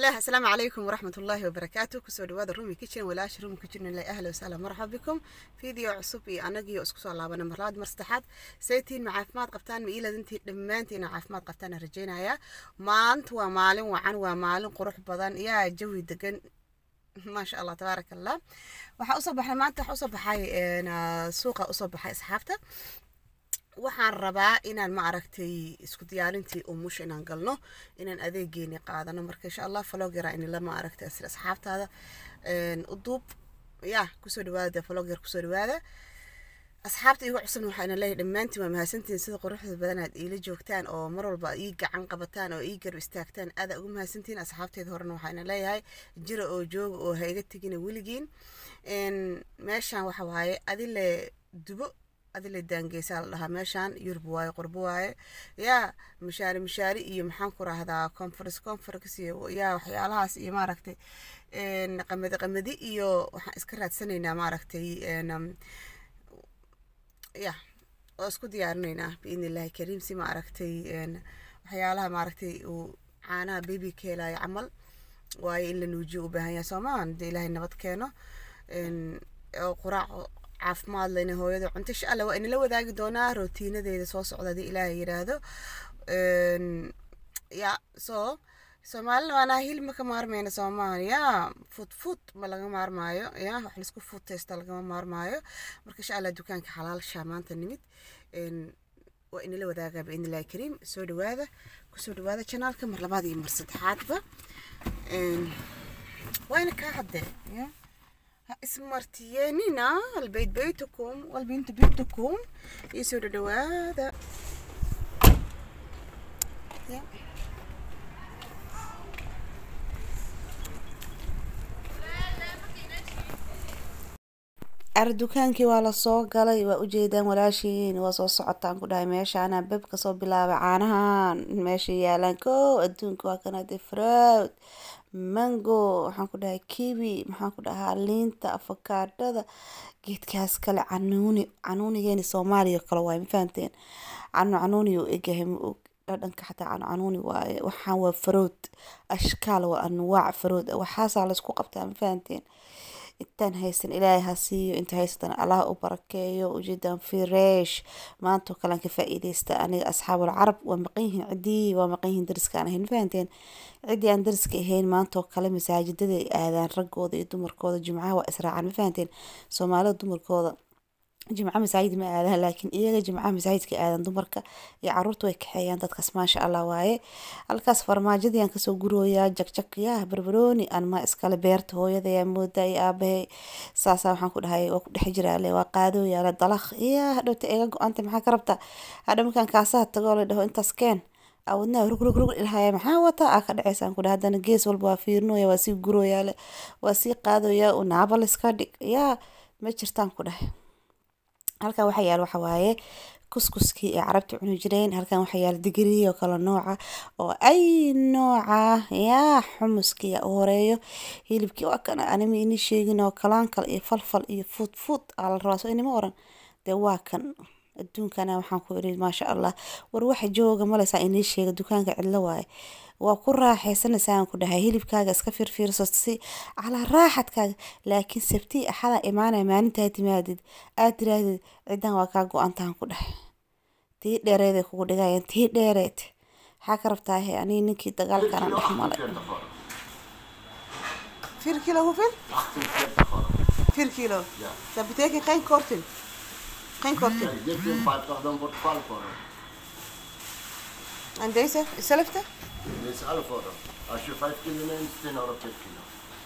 الله السلام عليكم ورحمة الله وبركاته كسو دوادا رومي كيتشن ولاش رومي كيتشن الله أهلا وسهلا مرحبا بكم فيديو عصب إي أناقي واسكسو الله بنا مرلاد مرستحات سيتين مع عافمات قبتان مئيلة دنتي دمانتين عافمات قبتان رجينا يا مانت ومالن وعن ومالن قروح بدن يا جوي دقن ما شاء الله تبارك الله waxaa usoo baxay maanta waxaa usoo baxay suuqa usoo baxay asxaabta waxaan rabaa inaan ma aragtay isku diyaarintii umush inaan galno inaan adeegeeni qaadano marka insha allah falogera inila ma aragtay asir asxaabtaada uduub ya kusoo dhawaada faloger kusoo dhawaada asxaabta igu cusubna waxaa ina leeyahay dhammaantiin waa mahadsantihiin sida quruxda badan aad iila joogtaan oo mar walba ii gacan qabataan oo ii garab istaagtaan aada ugu mahadsantihiin asxaabteeda horena waxaa ina leeyahay jira oo jooga oo ha iga tegina weligiin meeshaan waxa waaye adile dubo adile daangeysaa la dhahaa meeshaan yurub waaye qurbo waaye yaa mishaari mishaari iyo maxaan ku rahdaa conference conference iyo yaa waxyaalahaas iyo maaragtay qamadi qamadi iyo waxaan iska raadsanaynaa maaragtay ya oo isku diyaarinaynaa biidni illaahi kariim si maaragtay waxyaalaha maaragtay uu caanaha baby keelaayo camal waayo in la nuujiyo u baahan yahay soomaan dee ilaahay nabad keeno oo quraac caafimaad lena hooyada cunto insha allah waa inala wadaagi doonaa rootiinadeeda soo socda hadii ilaahay yiraahdo ya so soomaalina waanaa hilib ma ka maarmayna soomaan ya fud fud ma laga maarmaayo ya wax laisku fud taysta lagama maarmaayo marka insha allah dukaanka xalaalshaa maanta nimid waa inala wadaagaa biidni illahi kariim soo dhawaada kusoo dhawaada janaalka mar labaad iyo mar saddexaadba waana kaa haddee ya ismartiyeenina albayt baytukum walbintu bintukum iyo soo dhawaada ya ar dukaankii waa lasoo galay waa ujeedaan walaashiin waa soo socotaan ku dhahay meeshaana beb kasoo bilaabay caanahan meesha yaalaan ko adduunka waa kanade fraud mango waxaan ku dhahay kiwi maxaan ku dhahaa liinta afakaadhada geedkaas kale canuuni canuunigeeni soomaaliya kale waaye ma fahamteen canu canuuni uu egyahay ma og dhadhanka xataa canu canuuni waaye waxaan waa farood ashkaal waa anwaac farood waxaasaa laysku qabtaa ma fahamteen intaan haysan ilaahay ha siiyo inta haysatan allah u barakeeyo ujeedaan fireesh maantoo kalean ka faa-iideysta aniga asxaabul carab waa maqan yihiin ciddii waa maqan yihiin dariskaan ahayn fahanteen ciddii aan dariska ahayn maantoo kale masaajidada ay aadaan raggooda iyo dumarkooda jimcaha waa israacaan ma fahanteen soomaalida dumarkooda jimca masaajid ma aadaan laakiin iyaga jimcaha masaajidka aadan dumarka iyo caruurta way kaxeeyaan dadkaas maasha allah waaye halkaas farmaajadiyaan kasoo gurooyaa jagjag yaa barbarooni anma iskale beerta hooyadayaa mooda iyo aabahay saasaa waxaan ku dhahay waa ku dhex jiraale waa qaadooyaale dalaq iya hadhowta eega go-anta maxaa ka rabta hadha markaan kaasaha tagoo la dhaho intaas keen awadnaa rug rug rug ilhaya maxaa wataa aa ka dhaceysaan ku dhaha haddana gees walba waa fiirinoya waa sii gurooyaale waa sii qaadooyaa u naabal iska dhig yaa ma jirtaan ku dhahay halkan waxaa yaala waxa waaye kuskuskii ay carabta cuni jireen halkan waxaa yaala digriyo kala nooca oo ay nooca yaa xumuskii u horeeyo hilibkii waa kan anima ini sheegin oo kalaan kale iyo falfal iyo fuud fuud aa la rabaa soo inima oran dee waa kan adduunkana waxaan ku iri maasha allah war waxa jooga maleysaa inii sheega dukaanka cidlo waaye waa ku raaxaysanaysaa ku dhahay hilibkaaga iska fiirfiirso si calaa raaxadkaaga laakiin sabtii axada imaanaya maalintaa timaadid aad tiraahdid cidan waa kaa go-antaan ku dhahay tii dheereed kugu dhigayaan tii dheereed maxaa ka rabtaahe anii ninkii dagaalkana dhex malay vier kilo hoeveel? 48 gewoon. 4 kilo. Ja. Dat betekent geen korting. Geen korting. Nee, dit is 50, dan wordt 12 euro. En deze, hetzelfde? Dit is 11 euro. Als je 5 kilo neemt, 10 euro per kilo.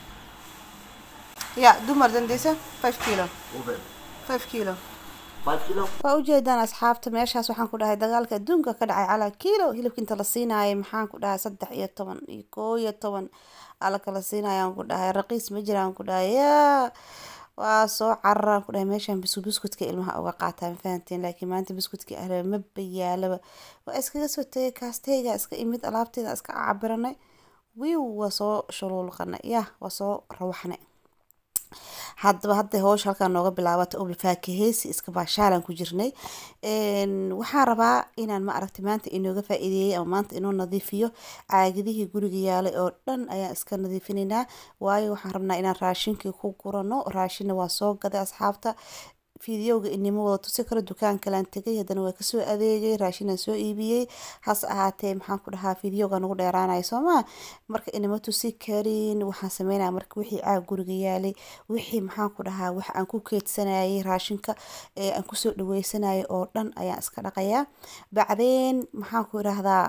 Ja, doe maar dan deze. 5 kilo. Hoeveel? 5 kilo. 5 kilo? waa ujeedaan asxaabta meeshaas waxaan ku dhahay dagaalka adduunka ka dhacay calaa kiilo hilibka inta la siinaayay maxaan ku dhahay saddex iyo toban iyo koo iyo toban ala kala siinayaan ku dhahay raqiis ma jiraan ku dhahay yaa waa soo cararaan ku dhahay meeshaan bisku biskutka ilmaha uga qaataa ma fahanteen laakiin maanta biskutka ahla ma bayaalaba waa iskaga soo tegay kaasteyga iska imid alaabteeda iska cabiranay wiiw waa soo shuluulqanay yah waa soo rawaxnay haddaba hadda howsha halkaan nooga bilaabata oo faakaheysi iska baashaalan ku jirnay waxaan rabaa inaan ma aragtay maanta inooga faa-iideeyey ama maanta inoo nadiifiyo caagadihii guriga yaalay oo dhan ayaan iska nadiifinaynaa waayo waxaan rabnaa inaan raashinkii ku gurano raashinna waa soo gaday asxaabta fideoga inima wada tusi karo dukaan kalaan tegay haddana waa kasoo adeegay raashinaan soo iibiyey hase ahaatee maxaan ku dhahaa fideoga nagu dheeraanaya soomaa marka inama tusi karin waxaan sameynaya marka wixii caag guriga yaalay wixii maxaan ku dhahaa wax aan ku keedsanayay raashinka ee aan kusoo dhaweysanayay oo dhan ayaan iska dhaqayaa bacdeen maxaan ku idhaahdaa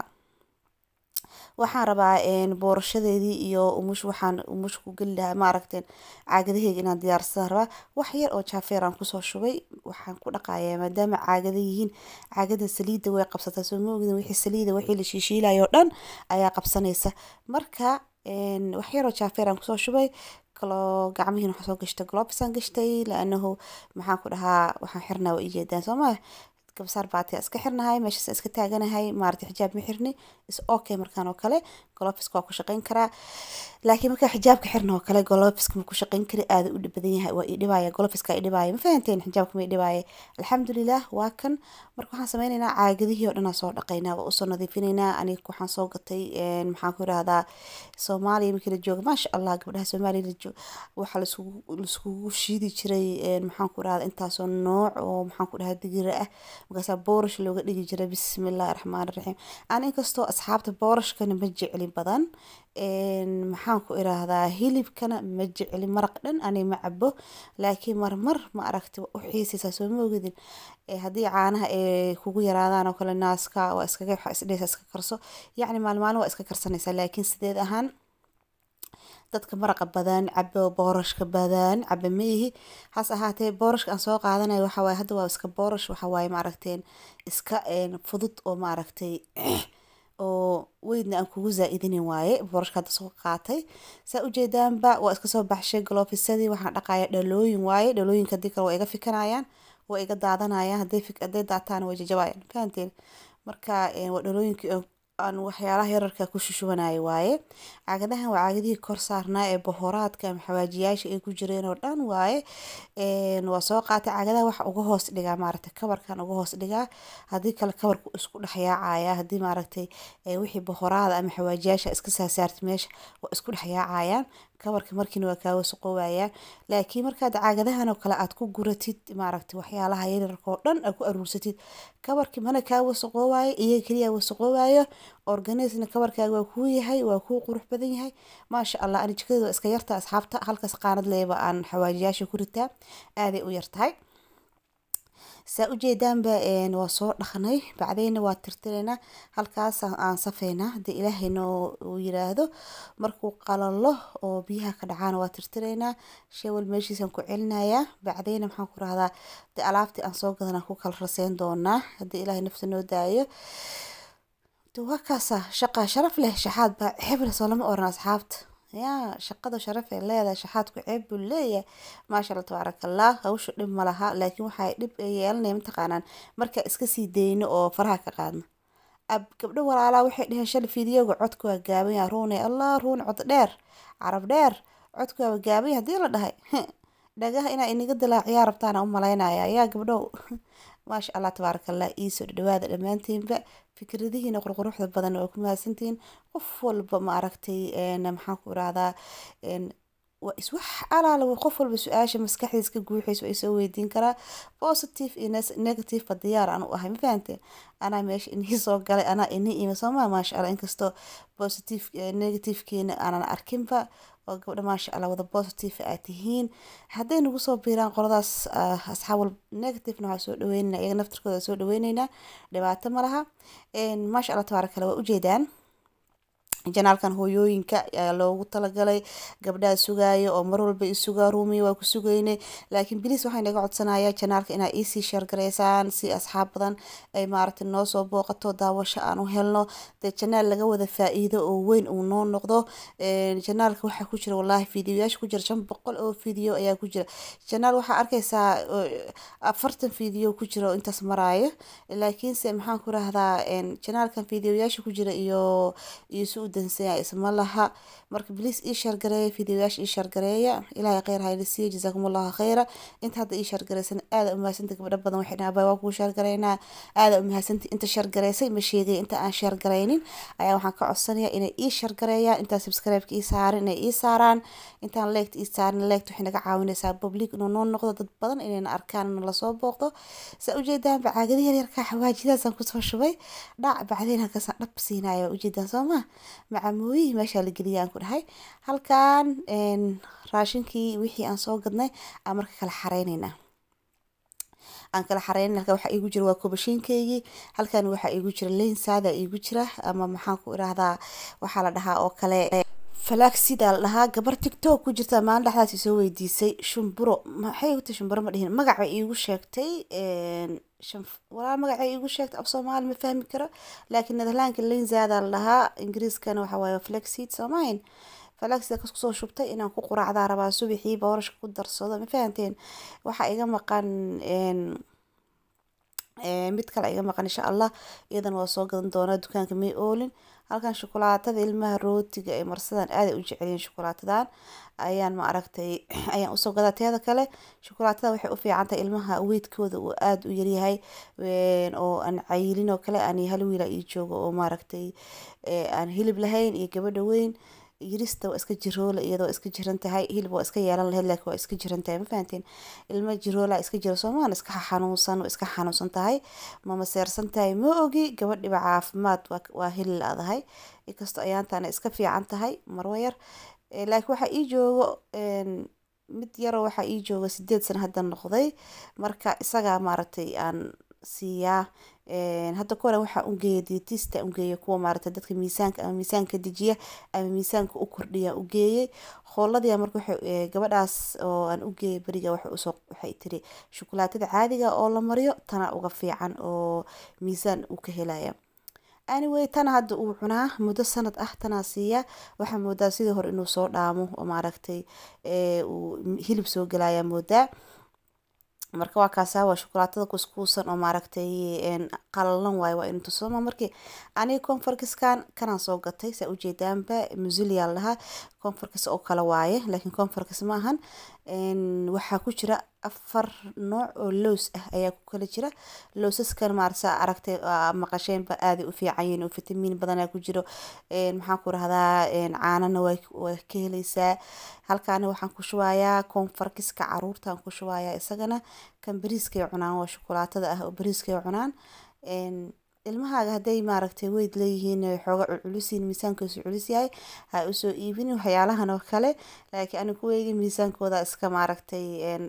waxaan rabaa boorashadeedii iyo umush waxaan umush ku geli lahaa maaragteen caagadaheyga inaan diyaarsadaan rabaa wax yar oo jaafeer aan kusoo shubay waxaan ku dhaqayaa maadaama caagada yihiin caagada saliidda way qabsataa soo ma ogdin wixii saliida wixii la shiishiilayo oo dhan ayaa qabsanaysa marka wax yar oo jaafeer aan kusoo shubay kaloo gacmihiina waxaan soo gashtay globesaan gashtay laanahu maxaan ku dhahaa waxaan xirnaa waa ijeedaan soo maa gabsaar baati iska xirnahay meeshaas iska taaganahay maarata xijaab ma xirni is okay markaan oo kale golofiska waa ku shaqeyn karaa laakiin markaa xijaabka xirna oo kale golofiska ma ku shaqeyn kari aada u badan yahay waa idhibaya golofiska idhibaya ma fahanteen xijaabka ma idhibaya alxamdulilah waa kan marka waxaan sameyneynaa caagadihii oo dhanaa soo dhaqaynaa waa usoo nadiifinaynaa aniga waxaan soo gatay maxaan ku irahdaa soomaaliya markii la jooga maasha allah gabdhaha soomaaliya la joog waxaa laiskugu shiidi jiray maxaan ku irahdaa intaasoo nooc oo maxaan ku dhahaa digira ah markaasaa boorish looga dhigi jiray bismillahi raxmaani raxiim aan inkastoo asxaabta boorashkana ma jecli badan maxaan ku iraahdaa hilibkana ma jecli maraq dhan ani ma cabo laakiin marmar ma aragti u xiisaysaa soo ma ogidin haddii caanaha ay kugu yaraadaan oo kale naaska waa iskaga waxaa isdhehaysaa iska karso yacni maalmaalin waa iska karsanaysaa laakiin sideed ahaan dadka maraqa badan cabo boorashka badan caba maihi has ahaatee boorashka aan soo qaadanayo waxa waaye hadda waa iska boorash waxa waaye maaragteen iska fudud oo maaragtay oo weydna aan kugu zaa-idinin waaye boorashka hadda soo qaatay saa ujeedaanba waa iska soo baxshay galofisadii waxaan dhaqaya dhalooyin waaye dhalooyinka hadii kale waa iga fikanayaan waa iga daadanayaan hadday daataan way jajabayaan fahanteen marka waa dhalooyinkii aan waxyaalaha yararka ku shushubanayo waaye caagadahan waa caagadihii kor saarnaa ee bohoraadka ama xawaajiyaasha ay ku jireen oo dhan waaye waa soo qaatay caagadaha waxa uga hoos dhigaa maaragtay kabarkan uga hoos dhigaa haddii kale kabarku isku dhexyaacaya haddii maaragtay wixii bohoraada ama xawaajiyaasha iska saasaartay meesha waa isku dhexyaacayaan kabarka markiina waa kaa wasaqoowayaa laakiin markaad caagadahan oo kale aad ku guratid maaragtay waxyaalaha yaryarka oo dhan aad ku aruursatid kabarkii mana kaa wasaqoowayo iyaga keliya wasaqoowayo organisna kabarkaaga waa kuu yahay waa kuu qurux badan yahay maasha allah ani jikadeeda waa iska yarta asxaabta halkaas qaanad leeba aan xawaajiyaasha ku ritaa aaday u yartahay saa ujeedaanba waa soo dhaqnay bacdeyna waa tirtiraynaa halkaas aan safeynaa hadii ilaahayna uu yiraahdo markuu qalalo oo biyaha ka dhacaana waa tirtiraynaa shewel meeshiisaan ku celinayaa bacdeyna maxaan ku rahdaa de alaabtii aan soo gadanaan ku kala raseyn doonaa haddii ilaahay nafta noo daayo waa kaasa shaqa sharaf leh shaxaad baa xebla soo lama oran asxaabta yaa shaqada sharaf ee leedahay shaxaadku ceeb buu leeyahay maasha allah tabaaraka allah hawsha dhib ma laha laakiin waxay dhib yeelanaya mataqaanaan markaa iska sii dayno oo faraha ka qaadno ab gabdho walaalaa waxay dheheen shal fideoga codka waa gaaban yaha ruune allah ruune cod dheer carab dheer codka waa gaaban yahay hadii la dhahay dhagaha inaa inaga dilaaciyaa rabtaana u malaynaya yaa gabdhow maasha allah tabaaraka allah iisoo dhawaada dhammaantiinba fikradihiina qurquruxda badan waa ku mahadsantihiin qof walba ma aragtay maxaan ku irahdaa waa iswax alaala qof walba su-aasha maskaxdiis ka guuxaysa waa isoo weydiin karaa positive iyo negative ba diyaar aan u ahay ma fahanteen anaa meesha inii soo galay anaa inii ima soomaa maasha allah inkastoo positive negativekiina aanan arkinba oo gabdha maasha allah wada positive aad tihiin hadday nagu soo biiraan qoladaas asxaab walba negativena waxaa soo dhaweynayna iyaga naftirkooda soo dhaweyneynaa dhibaato ma laha maasha allah tabaaraka allah waa ujeedaan janaalkan hooyooyinka ayaa loogu talagalay gabdhaha sugaayo oo mar walba isugaa ruumiya waa ku sugaynay laakiin bilis waxaa inaga codsanaya janaalka inaa iisii sheergaraysaan si asxaab badan ay maaragtay noo soo booqato daawasho aan u helno dee janaal laga wada faa-iido oo weyn uu noo noqdo janaalka waxaa ku jira wallaahi fideoyaasha ku jira shan boqol oo video ayaa ku jira janaal waxaa arkaysaa afartan video ku jira oo intaas maraayo laakiinse maxaan ku rahdaa janaalkan fideoyaasha ku jira iyo iyo si dansanya isma laha marka bliis ii shargareeya fideoyaasha ii shargareeya ilaahay kheyr hayla siiya jazaakumullahu kheyra inta hadda ii shargareysan aada umahadsanti gabdho badan waxay dhahaa bay waa kuu shargareynaa aada umahadsanti inta shargareysay ma sheegay inta aan shargareynin ayaa waxaan ka codsanayaa inay ii shargareeyaan intaa subscribe-ka ii saaran inay ii saaraan intaan leegta ii saarin leegta waxay naga caawinaysaa public inuu noo noqdo dad badan inayna arkaan inuu lasoo booqdo saa ujeedaan bacaagada yaryarka xawaajidaasaan kusoo shubay dhac bacdeen halkaasaan dhab siinaya waa ujeedaan soo ma macamooyihii meeshaa la geliyay aan ku dhahay halkan raashinkii wixii aan soo gadnay aan marka kala xareyneynaa aan kala xareynin halkan waxaa iigu jira waa kobashiinkaygii halkan waxaa iigu jira lensaada iigu jira ama maxaan ku irahdaa waxaa la dhahaa oo kale falaagsidaa la dhahaa gabar tictok ku jirta maalin dhexdaas isoo weydiisay shumburo maxay uta shumburo ma dhihin magac bay iigu sheegtay walaa magacay iigu sheegtay af soomaali ma fahmi karo laakiin netherlandka lensaada la dhahaa ingiriiskana waxa waaye flaxseed soomahin falaxseed kas kusoo shubtay inaan ku quraacdaa rabaa subaxii boorashka ku darsado ma fahanteen waxaa iga maqan mid kale iga maqan insha allah iyadan waa soo gadan doonaa dukaanka may oolin halkan shukulaatada ilmaha rootiga ee marsadan aaday u jecelyihin shukulaatadan ayaan ma aragtay ayaan usoo gadaa teeda kale shukulaatada waxay u fiican tahay ilmaha weydkooda uu aada u yaryahay oo aan cayilin oo kale aan hal wiila ii joogo oo maaragtay aan hilib lahayn iyo gabadha weyn yirista waa iska jiroola iyadoo iska jiran tahay hilib waa iska yeelan lahayd laakiin waa iska jiran tahay ma fahanteen ilmo jiroola iska jira soomaan iska xanuunsan waa iska xanuunsan tahay ma maseersan tahay ma ogi gabadhiba caafimaad waa heli la-dahay inkastoo ayaantaana iska fiican tahay marwa yar laakiin waxaa ii joogo mid yaroo waxaa ii jooga sideed sano hadda noqday marka isagaa maaragtay aan siiyaa hadda kore waxaa ungeeya dietista ungeeya kuwa maaragtay dadka miisaanka ama miisaanka dejiya ama miisaanka u kordhiya ugeeyay hooladiya marka waxay gabadhaas oo aan ugeeyay beriga waxay usoo waxay tiri shukulaatada caadiga oo la mariyo tana uga fiican oo miisaan uu ka helaya anyway tana hadda uu cunaa muddo sanad ah tanaa siiya waxaa moodaa sidii hore inuu soo dhaamo oo maaragtay uu hilib soo gelaya moodaa marka waa kaasaa waa shukulaatada kuskuusan oo maaragtay qalalan waayo waa inu tusoma markii aniga conforkiskan kanaan soo gatay saa ujeedaanba muzilia lahaa conforkis oo kale waaye laakiin conforkis ma ahan waxaa ku jira afar nooc oo loos ah ayaa ku kala jira loosaskan maarasa aragtay maqasheenba aaday u fiican yihiin oo fitamiin badanaa ku jiro maxaan ku rahdaa caanana waa ka heleysaa halkaana waxaan ku shubayaa conforkiska caruurtaan ku shubayaa isagana kan bariiskay cunaan waa shukulaatada ah oo bariiskay cunaan ilmahaaga hadday maaragtay weyd leeyihiin xooga culculisiin miisaankiisu culus yahay ha usoo iibin waxyaalahan oo kale laakiin aniga kuweyga miisaankooda iska maaragtay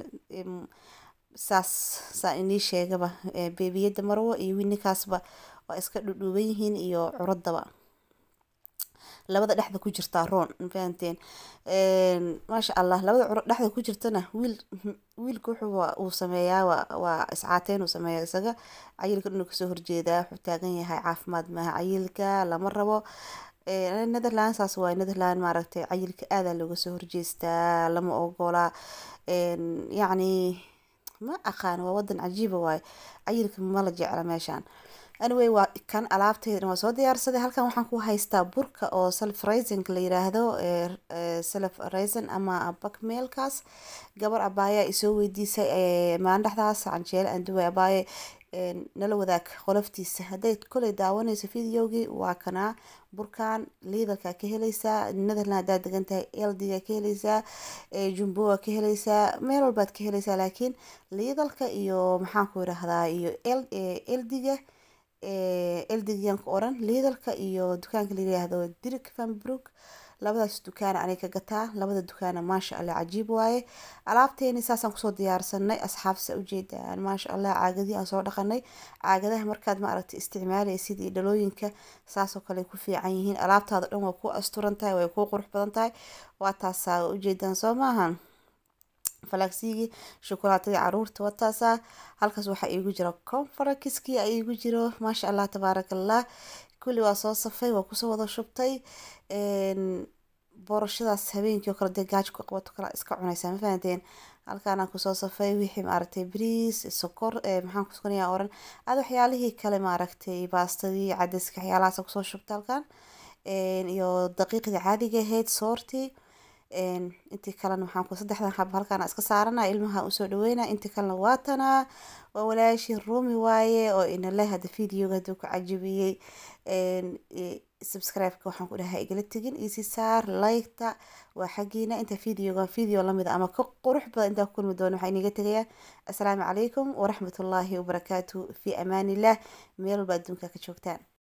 saas saa inii sheegaba beebiyada marwo iyo winikaasba waa iska dhudhuuban yihiin iyo curadaba labada dhexda ku jirtaa roon mafahanteen maasha allah labada curo dhexda ku jirtana wiil wiilka wuxuu uu sameeyaa waa waa iscaateyn uu sameeyaa isaga cayilka inuu kasoo horjeedaa wuxuu taagan yahay caafimaad maaha cayilka lama rabo netherland saas waay netherland maaragtay cayilka aadaa looga soo horjeestaa lama ogola yacni ma aqaan waa wadan cajiiba waaye cayilka mala jecla meeshaan anyway waa kan alaabteedana waa soo diyaarsaday halkan waxaan ku haystaa burka oo self rising la yiraahdo self rising ama bakmeelkaas gabar abaayaa isoo weydiisay maalin dhexdaas canjeele aan duway abaaye nala wadaag qoloftiisa hadday koley daawanayso videogii waa kanaa burkan liidalka ka heleysaa netherland haddaad degan tahay eldiga ka heleysaa jumboa ka heleysaa meel walbaad ka heleysaa laakiin liidalka iyo maxaan ku irahdaa iyo eldiga eldigiyanka oran liidalka iyo dukaanka layiraahdo dirik vanbrook labadaas dukaana aniga ka gataa labada dukaana maasha allah cajiib waaye alaabteeni saasaan kusoo diyaarsanay asxaabsa ujeedaan maasha allah caagadii aan soo dhaqanay caagadaha markaad maaragtay isticmaalaysid iyo dhalooyinka saasoo kale ku fiican yihiin alaabtaada dhan waa ku asturan tahay way ku qurux badan tahay waa taasaa ujeedaan soo maahan falaasigii shukulaatadii caruurta wataasaa halkaas waxaa iigu jira confarakiskii a iigu jiro maasha allah tabaaraka allah kulli waa soo safay waa kusoo wada shubtay boorashadaas habeenkii oo kale dee gaaj ku qabato kale iska cunaysaa ma fahanteen halkaanaan kusoo safay wixii maaragtay bariis sokor maxaan kuskanayaa oran aad waxyaalihii kale maaragtay baastadii cadaska waxyaalahaas kusoo shubtay halkaan iyo daqiiqdii caadiga ahayd soortii intii kalena waxaan ku saddexdan xab halkaan iska saarana ilmaha usoo dhaweyna intii kalena waatanaa waa walaashii rumi waaye oo inale hadda videoga hadduu ku cajabiyey subscribe-ka waxaan ku dhahay igala tegin isi saar like-ta waa xaggiina inta videoga video lamid ama ka qurux badan intaa ku kulmi doono waxaa iniga tegayaa assalaamu calaykum waraxmatullaahi wabarakaatu fi amaanillah meel walba adduunka ka joogtaan